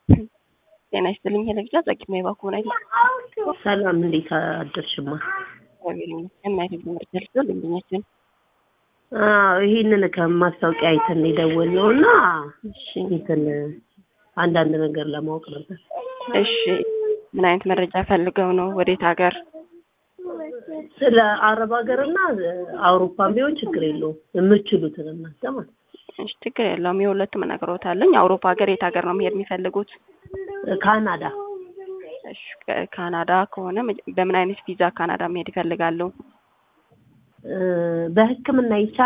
ጤና ይስጥልኝ ሄለግጃ ጸቂማ የባኩን አይደል? ሰላም እንዴት አደርሽማ? እግዚአብሔር ይመስገን። ማየት ትምህርት ደርሶ ደንበኛችን አዎ ይሄንን ከማስታወቂያ አይተን የደወልነው እና እሺ እንትን አንዳንድ ነገር ለማወቅ ነበር። እሺ ምን አይነት መረጃ ፈልገው ነው? ወዴት ሀገር? ስለ አረብ ሀገርና አውሮፓን ቢሆን ችግር የለውም የምችሉትን እናንተ ማለት ነው። እሺ ችግር የለውም። የሁለቱም እነግሮታለኝ። አውሮፓ ሀገር የት ሀገር ነው መሄድ የሚፈልጉት? ካናዳ እሺ ከ- ካናዳ ከሆነ መጀ- በምን አይነት ቪዛ ካናዳ መሄድ ይፈልጋሉ? እ፣ በሕክምና ይቻላል